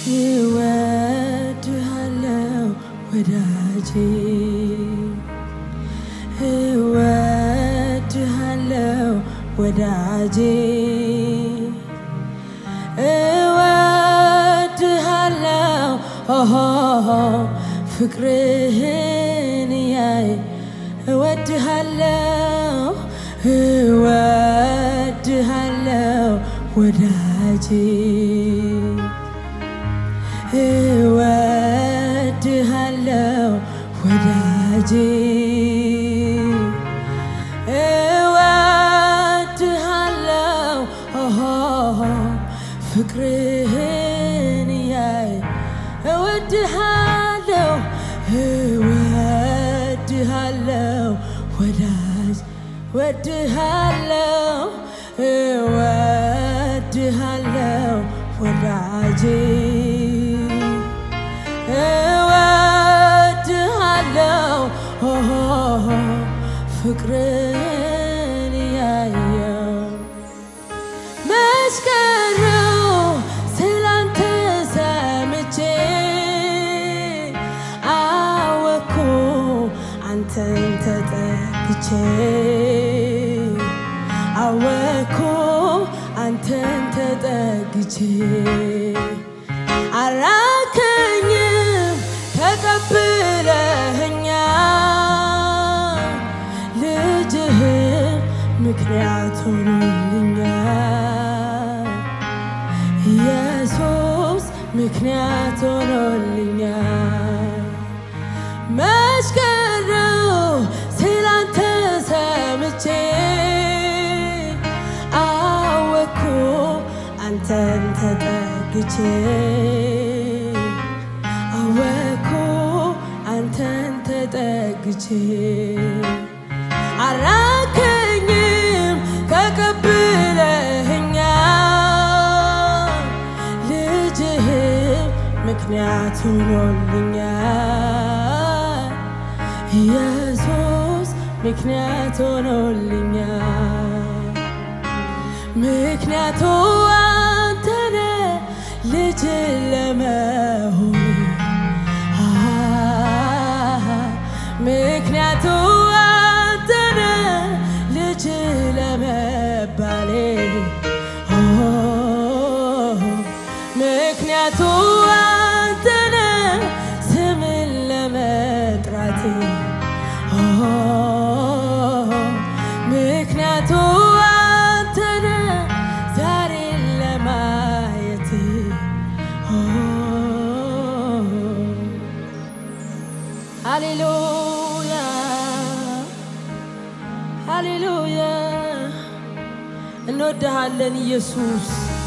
እወድሃለው ወዳጄ እወድሃለው ወዳጄ እወድሃለው ኦሆ ፍቅርህን ያይ እወድሃለው እወድሃለው ወዳጄ እወድሃለው ወዳጄ እወድሃለው ኦሆ ፍቅርህን ያይ እወድሃለው እወድሃለው ወዳጅ ወድሃለው እወድሃለው ወዳጄ እወድሃለው ኦሆ ፍቅርን ያየው መስከረው ስላንተ ሰምቼ አወኩ አንተን ተጠግቼ አወኩ አንተን ተጠግቼ አራከኝም ተቀብለኸኛል ልጅህ ምክንያት ሆኖልኛል ኢየሱስ ምክንያት ሆኖልኛል መስከረው ስላንተ ሰምቼ አወኩ አንተን ተጠግቼ አወኩ አንተን ተጠግቼ አራከኝም ተቀብለኸኛል ልጅህ ምክንያት ሆኖልኛል ኢየሱስ ምክንያት ሆኖልኛል ምክንያቱ አንተነ ልጅ ለመሆን ምክንያቱ አንተነ ልጅ ለመባሌ ምክንያቱ አንተነ ስምን ለመጥራቴ ምክንያቱ አንተነ ዛሬን ለማየቴ ሃሌሉያ ሃሌሉያ እንወድሃለን ኢየሱስ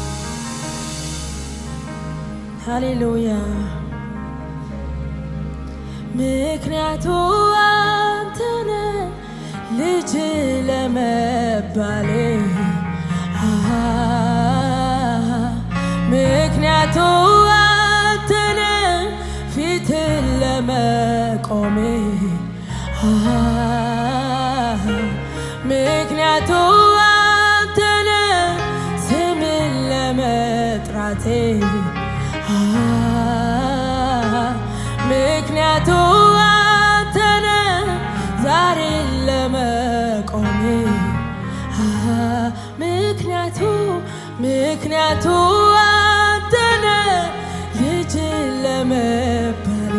ሃሌሉያ ምክንያቱ አንተነ ልጅ ለመባሌ አሃ፣ ምክንያቱ አንተነ ፊትን ለመቆሜ አሃ፣ ምክንያቱ አንተነ ስምን ለመጥራቴ አሃ፣ ምክንያቱ አንተነ ዛሬን ለመቆሜ አሃ፣ ምክንያቱ ምክንያቱ አንተነ ልጅ ለመባሌ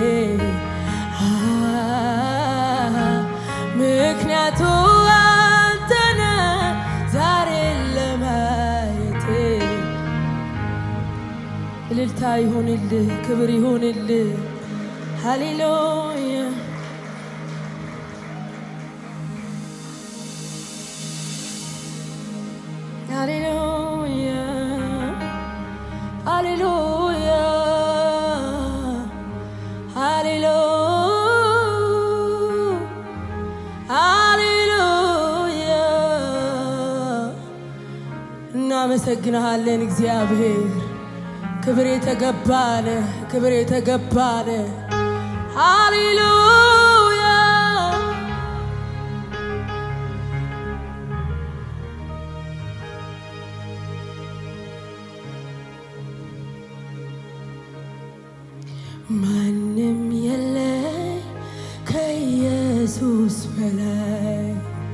አሃ፣ ምክንያቱ አንተነ ዛሬን ለማየቴ እልልታ ይሁንልህ፣ ክብር ይሁንልህ። ሃሌሉያ ሃሌሉያ ሃሌሉያ ሃሌሉያ ሃሌሉያ እናመሰግንሃለን እግዚአብሔር ክብር የተገባነ ክብር የተገባነ ሃሌሉያ ማንም የለኝ ከኢየሱስ በላይ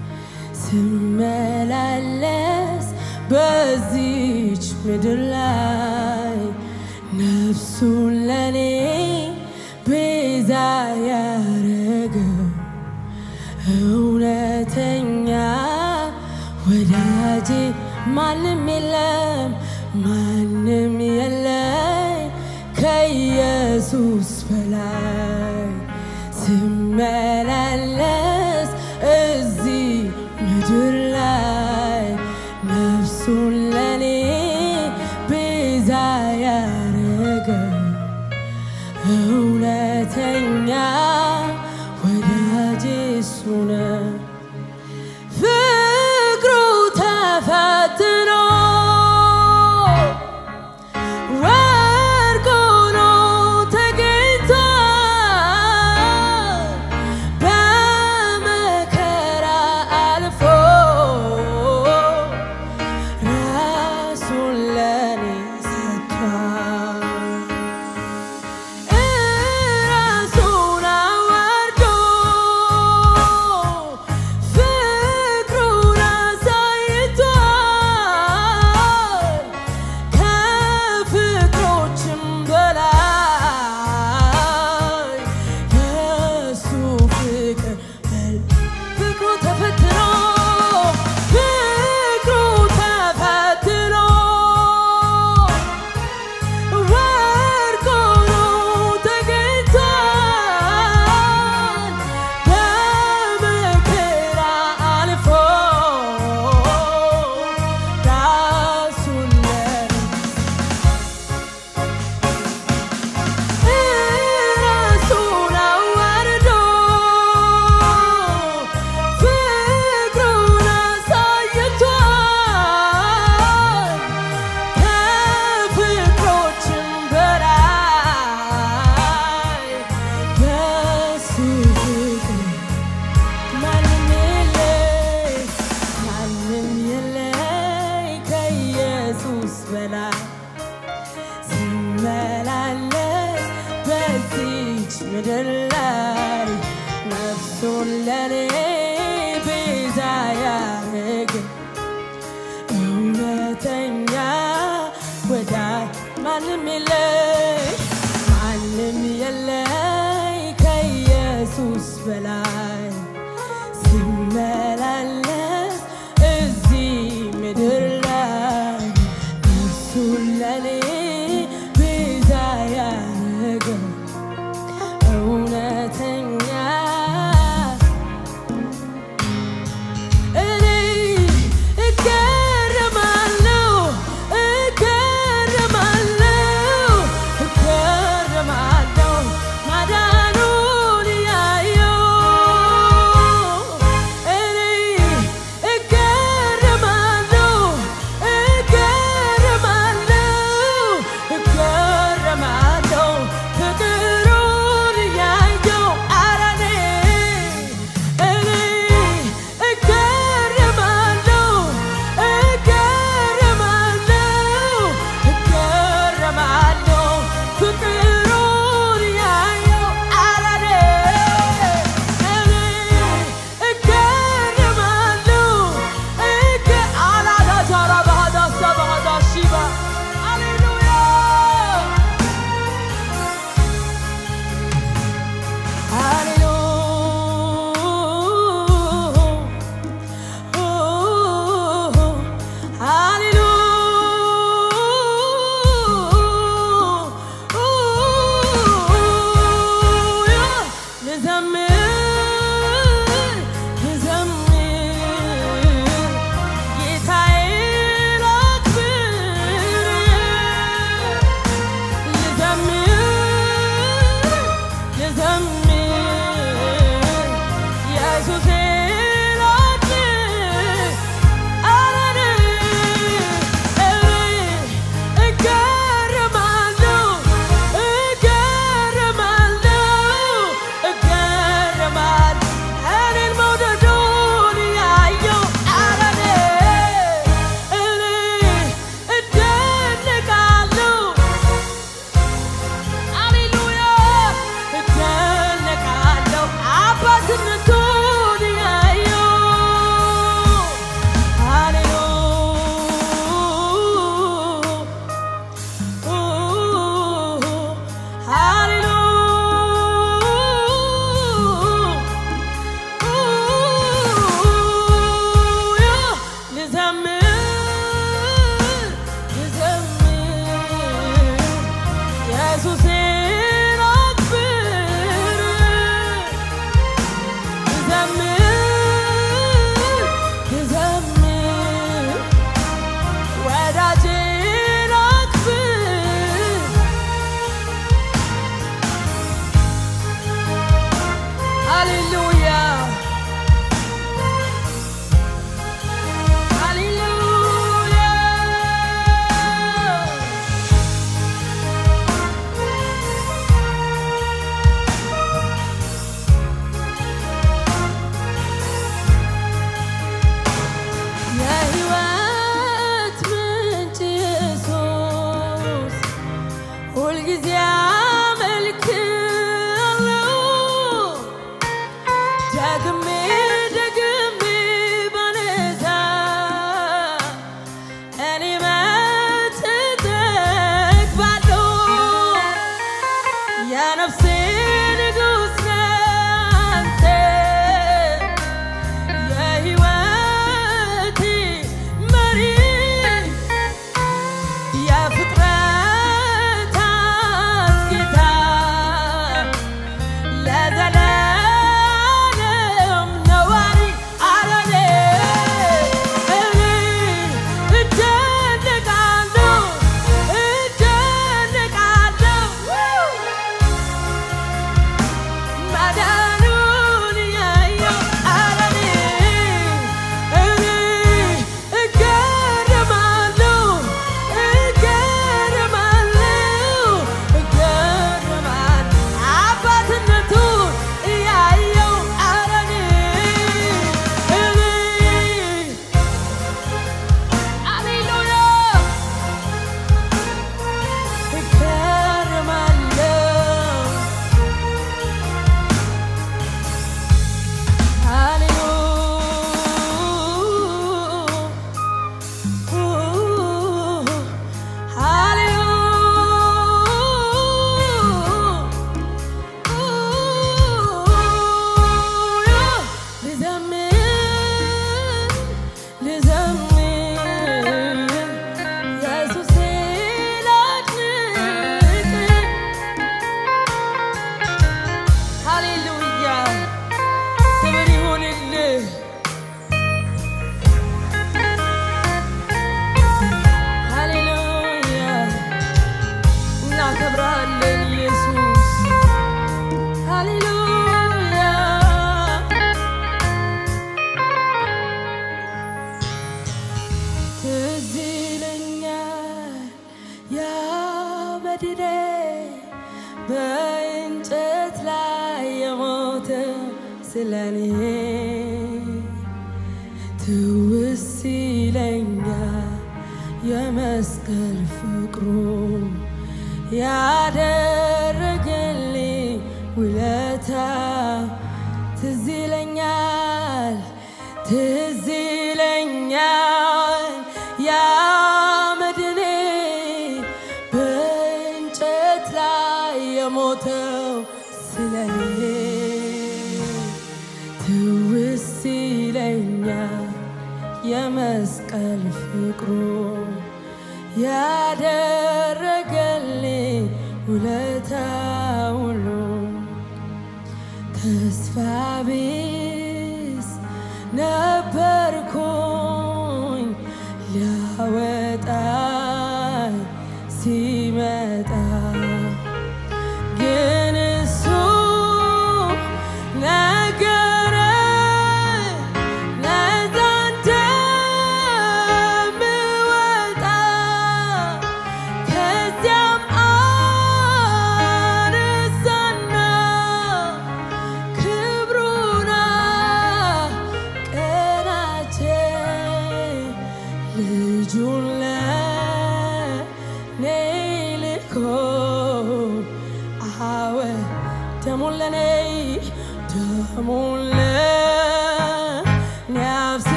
ስመላለስ በዚች ምድር ላይ ነፍሱን ለኔ ቤዛ ያረገው እውነተኛ ወዳጄ ማንም የለም ማንም የለም ከኢየሱስ በላይ ስመላለስ እዚህ ምድር ላይ ነፍሱን ለኔ ቤዛ ያረገው እውነተኛ ወዳጄ እሱ ነው። ፍቅሩ ተፈትኖ ወርቅ ሆኖ ተገኝቷል። በመከራ አልፎ ራሱን ለኔ ሰጥቷል። እራሱን አዋርዶ ፍቅሩን አሳይቷል። ከፍቅሮችም በላይ የእሱ ፍቅር በል- ፍቅሩ ተፈትኖ ፍቅሩ ተፈትኖ ወርቅ ሆኖ ተገኝቷል። በመከራ አልፎ ራሱን ለኔ እራሱን አዋርዶ ፍቅሩን አሳይቷል። ከፍቅሮችም በላይ የእሱ ፍቅር ማንም የለኝ ማንም የለኝ ከኢየሱስ በላይ ስመላለስ በዚች ምድር ላይ ነፍሱን ለኔ ቤዛ ያረገ እውነተኛ ወዳጅ ማንም የለኝ ማንም የለኝ ከኢየሱስ በላይ ስመላለስ እዚህ ምድር ላይ ነፍሱን ለኔ ቤዛ ያረገው እውነተኛ እኔ እገረማለሁ እገረማለሁ እገረማለሁ ማዳኑን ያየው ኢየሱስን አክብር ዘምር ዘምር ወዳጅን አክብር ሃሌሉያ ሃሌሉያ የሕይወት ምንጭ ኢየሱስ ሁልጊዜ አመልክሃለሁ። ደግሜ ደግሜ ባነሳ እኔ መች እጠግባለሁ። የነፍሴ ንጉሥ ነህ አንተ የሕይወቴ መሪ የፍጥረታት ጌታ ለዘላለም ነዋሪ አረኔ እኔ እደነቃለሁ እደነቃለሁ ማዳኑን ያየው አረኔ እኔ እገረማለሁ እገረማለሁ እገረማለሁ አባትነቱን ያየው አረኔ እኔ ሃሌሉያ እገረማለሁ ሃሌሉያ ክብር ይሁንልህ። ሃሌሉያ እናከብርሃለን ኢየሱስ። ሃሌሉያ ትዝ ይለኛል ያ መድኔ በእንጨት ላይ የሞተ ስለኔ ትውስ ይለኛል የመስቀል ፍቅሩ ያደረገልኝ ውለታ ትዝ ይለኛል ትዝ ይለኛል ያ መድኔ በእንጨት ላይ የሞተው ስለኔ ትውስ ይለኛል የመስቀል ፍቅሩ ያደረገልኝ ውለታ ሁሉ ተስፋ ቢስ ነበርኩኝ ሊያወጣኝ ሲመጣ ግን እሱ ነገረኝ ለዛ እንደምወጣ ከዚያም አነሳና ክብሩን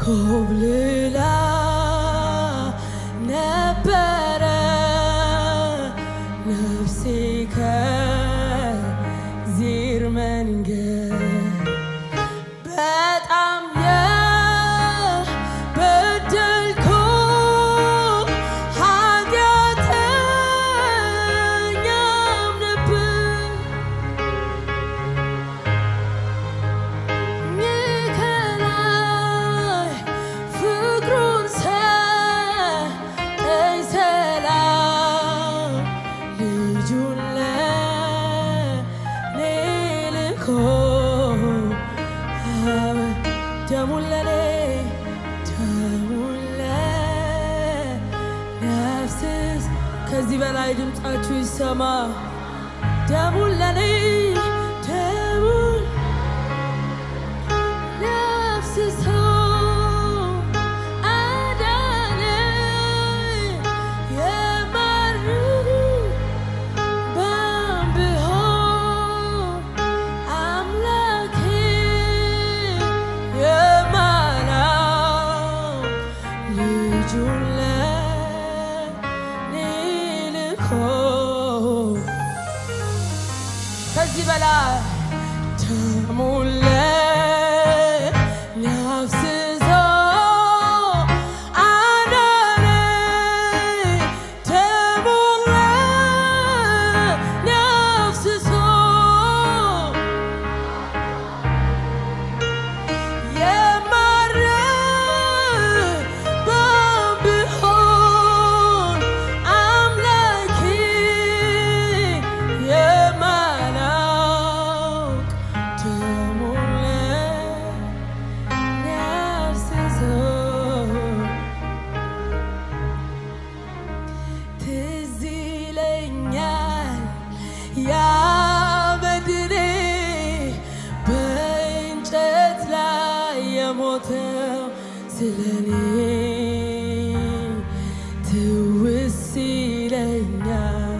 ኮብልላ ነበረ ነፍሴ ከዚር መንገድ በጣም የበደልኩ ኃጢአተኛም ነበር። ከላይ ፍቅሩን ሰጠኝ ሰላም ልጁን ለኔ ልኮ አበ ደሙን ለኔ ደሙን ለነፍስስ ከዚህ በላይ ድምፃችሁ ይሰማ ደሙን ለኔ ደሙን ነፍስ ሰው አዳነኝ የማርግ ባምብሆን አምላኬ የማላውቅ ልጁን ለኔ ልኮ ከዚህ በላይ ደሙን ለኔ አፍስሶ አዳነኝ። ደሙን ለኔ አፍስሶ የማረባም ብሆን አምላኬ የማላውቅ ደሙን ለኔ አፍስሶ ትዝ ይለኛል ያ በድኔ በእንጨት ላይ የሞተው ስለኔ ትውስ ይለኛል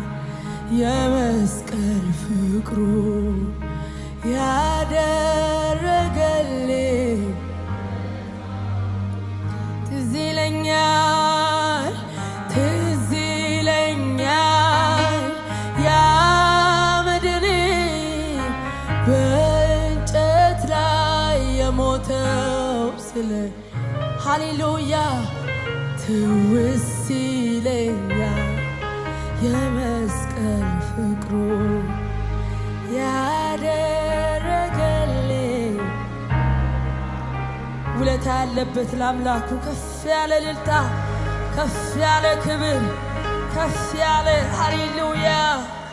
የመስቀል ፍቅሩ ያደረገልኝ ትዝ ይለኛል ትዝ ይለኛል ያ መድኔ በእንጨት ላይ የሞተው ስለ ሃሌሉያ ትውስ ይለኛል የመስቀል ፍቅሩ ያደረገልኝ ውለታ ያለበት ለአምላኩ ከፍ ያለ እልልታ፣ ከፍ ያለ ክብር፣ ከፍ ያለ ሃሌሉያ